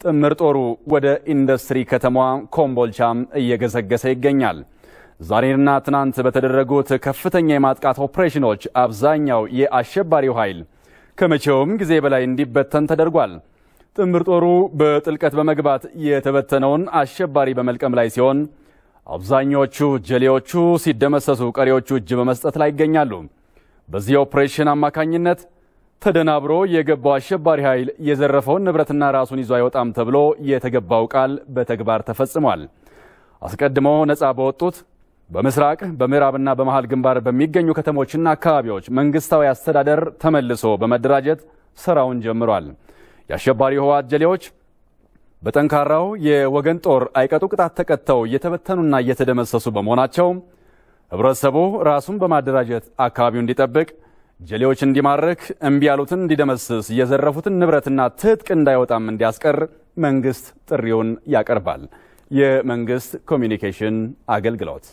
ጥምር ጦሩ ወደ ኢንዱስትሪ ከተማዋ ኮምቦልቻም እየገሰገሰ ይገኛል። ዛሬና ትናንት በተደረጉት ከፍተኛ የማጥቃት ኦፕሬሽኖች አብዛኛው የአሸባሪው ኃይል ከመቼውም ጊዜ በላይ እንዲበተን ተደርጓል። ጥምር ጦሩ በጥልቀት በመግባት የተበተነውን አሸባሪ በመልቀም ላይ ሲሆን አብዛኞቹ ጀሌዎቹ ሲደመሰሱ፣ ቀሪዎቹ እጅ በመስጠት ላይ ይገኛሉ። በዚህ ኦፕሬሽን አማካኝነት ተደናብሮ የገባው አሸባሪ ኃይል የዘረፈውን ንብረትና ራሱን ይዞ አይወጣም ተብሎ የተገባው ቃል በተግባር ተፈጽሟል። አስቀድሞ ነፃ በወጡት በምስራቅ በምዕራብና በመሃል ግንባር በሚገኙ ከተሞችና አካባቢዎች መንግስታዊ አስተዳደር ተመልሶ በመደራጀት ስራውን ጀምሯል። የአሸባሪ ህወሓት ጀሌዎች በጠንካራው የወገን ጦር አይቀጡ ቅጣት ተቀጥተው እየተበተኑና እየተደመሰሱ በመሆናቸው ህብረተሰቡ ራሱን በማደራጀት አካባቢው እንዲጠብቅ፣ ጀሌዎች እንዲማርክ፣ እምቢ ያሉትን እንዲደመስስ፣ የዘረፉትን ንብረትና ትጥቅ እንዳይወጣም እንዲያስቀር መንግስት ጥሪውን ያቀርባል። የመንግስት ኮሚኒኬሽን አገልግሎት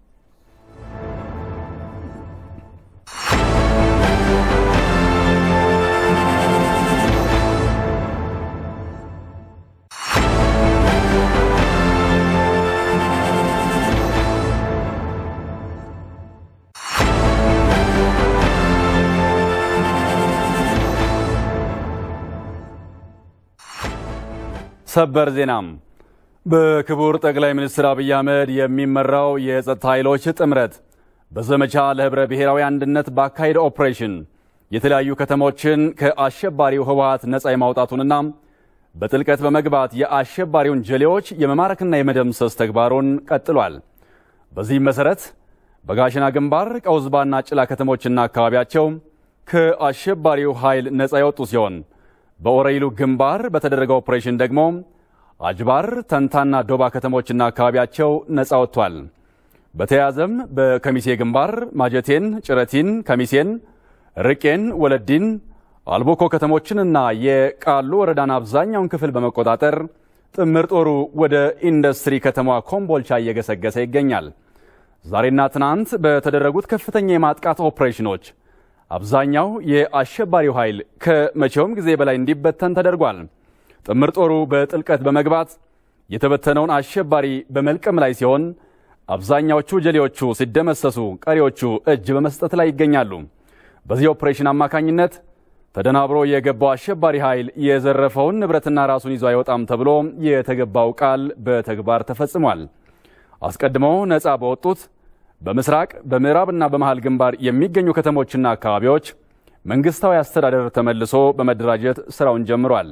ሰበር ዜናም በክቡር ጠቅላይ ሚኒስትር አብይ አህመድ የሚመራው የጸጥታ ኃይሎች ጥምረት በዘመቻ ለህብረ ብሔራዊ አንድነት ባካሄደ ኦፕሬሽን የተለያዩ ከተሞችን ከአሸባሪው ህወሓት ነፃ የማውጣቱንና በጥልቀት በመግባት የአሸባሪውን ጀሌዎች የመማረክና የመደምሰስ ተግባሩን ቀጥሏል። በዚህም መሠረት በጋሸና ግንባር ቀውዝባና ጭላ ከተሞችና አካባቢያቸው ከአሸባሪው ኃይል ነፃ የወጡ ሲሆን በኦረይሉ ግንባር በተደረገ ኦፕሬሽን ደግሞ አጅባር፣ ተንታና ዶባ ከተሞችና አካባቢያቸው ነፃ ወጥቷል። በተያያዘም በከሚሴ ግንባር ማጀቴን፣ ጭረቲን፣ ከሚሴን፣ ርቄን፣ ወለዲን፣ አልቦኮ ከተሞችንና የቃሉ ወረዳን አብዛኛውን ክፍል በመቆጣጠር ጥምር ጦሩ ወደ ኢንዱስትሪ ከተማ ኮምቦልቻ እየገሰገሰ ይገኛል። ዛሬና ትናንት በተደረጉት ከፍተኛ የማጥቃት ኦፕሬሽኖች አብዛኛው የአሸባሪው ኃይል ከመቼውም ጊዜ በላይ እንዲበተን ተደርጓል። ጥምር ጦሩ በጥልቀት በመግባት የተበተነውን አሸባሪ በመልቀም ላይ ሲሆን አብዛኛዎቹ ጀሌዎቹ ሲደመሰሱ፣ ቀሪዎቹ እጅ በመስጠት ላይ ይገኛሉ። በዚህ ኦፕሬሽን አማካኝነት ተደናብሮ የገባው አሸባሪ ኃይል የዘረፈውን ንብረትና ራሱን ይዞ አይወጣም ተብሎ የተገባው ቃል በተግባር ተፈጽሟል። አስቀድሞ ነፃ በወጡት በምስራቅ በምዕራብና በመሃል ግንባር የሚገኙ ከተሞችና አካባቢዎች መንግስታዊ አስተዳደር ተመልሶ በመደራጀት ስራውን ጀምሯል።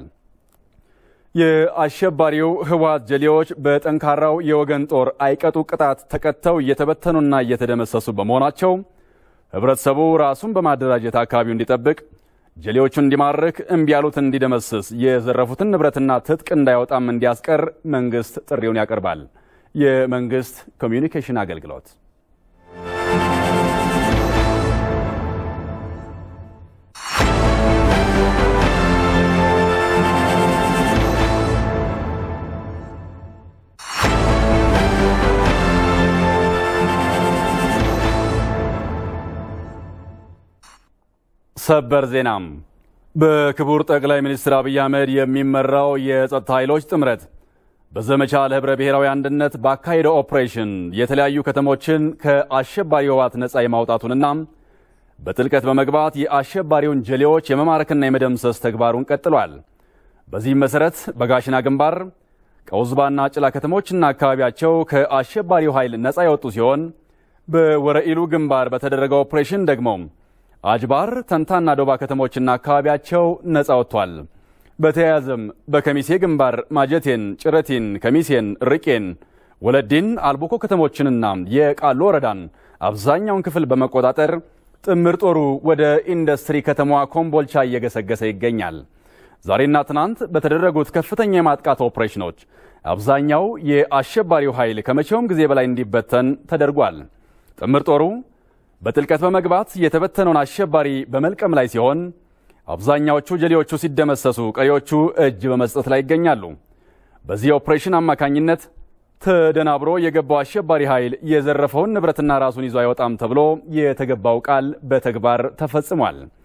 የአሸባሪው ህወሓት ጀሌዎች በጠንካራው የወገን ጦር አይቀጡ ቅጣት ተቀጥተው እየተበተኑና እየተደመሰሱ በመሆናቸው ህብረተሰቡ ራሱን በማደራጀት አካባቢው እንዲጠብቅ፣ ጀሌዎቹን እንዲማርክ፣ እምቢ ያሉትን እንዲደመስስ፣ የዘረፉትን ንብረትና ትጥቅ እንዳይወጣም እንዲያስቀር መንግስት ጥሪውን ያቀርባል። የመንግስት ኮሚዩኒኬሽን አገልግሎት ሰበር ዜናም በክቡር ጠቅላይ ሚኒስትር አብይ አህመድ የሚመራው የጸጥታ ኃይሎች ጥምረት በዘመቻ ለህብረ ብሔራዊ አንድነት ባካሄደው ኦፕሬሽን የተለያዩ ከተሞችን ከአሸባሪ ህወሓት ነፃ የማውጣቱንና በጥልቀት በመግባት የአሸባሪውን ጀሌዎች የመማረክና የመደምሰስ ተግባሩን ቀጥሏል። በዚህም መሠረት በጋሽና ግንባር ቀውዝባና ጭላ ከተሞችና አካባቢያቸው ከአሸባሪው ኃይል ነፃ የወጡ ሲሆን በወረኢሉ ግንባር በተደረገው ኦፕሬሽን ደግሞ አጅባር፣ ተንታና ዶባ ከተሞችና አካባቢያቸው ነፃ ወጥቷል። በተያያዘም በከሚሴ ግንባር ማጀቴን፣ ጭረቲን፣ ከሚሴን፣ ርቄን፣ ወለዲን፣ አልቦኮ ከተሞችንና የቃሉ ወረዳን አብዛኛውን ክፍል በመቆጣጠር ጥምር ጦሩ ወደ ኢንዱስትሪ ከተማዋ ኮምቦልቻ እየገሰገሰ ይገኛል። ዛሬና ትናንት በተደረጉት ከፍተኛ የማጥቃት ኦፕሬሽኖች አብዛኛው የአሸባሪው ኃይል ከመቼውም ጊዜ በላይ እንዲበተን ተደርጓል። ጥምር ጦሩ በጥልቀት በመግባት የተበተነውን አሸባሪ በመልቀም ላይ ሲሆን አብዛኛዎቹ ጀሌዎቹ ሲደመሰሱ፣ ቀሪዎቹ እጅ በመስጠት ላይ ይገኛሉ። በዚህ ኦፕሬሽን አማካኝነት ተደናብሮ የገባው አሸባሪ ኃይል የዘረፈውን ንብረትና ራሱን ይዞ አይወጣም ተብሎ የተገባው ቃል በተግባር ተፈጽሟል።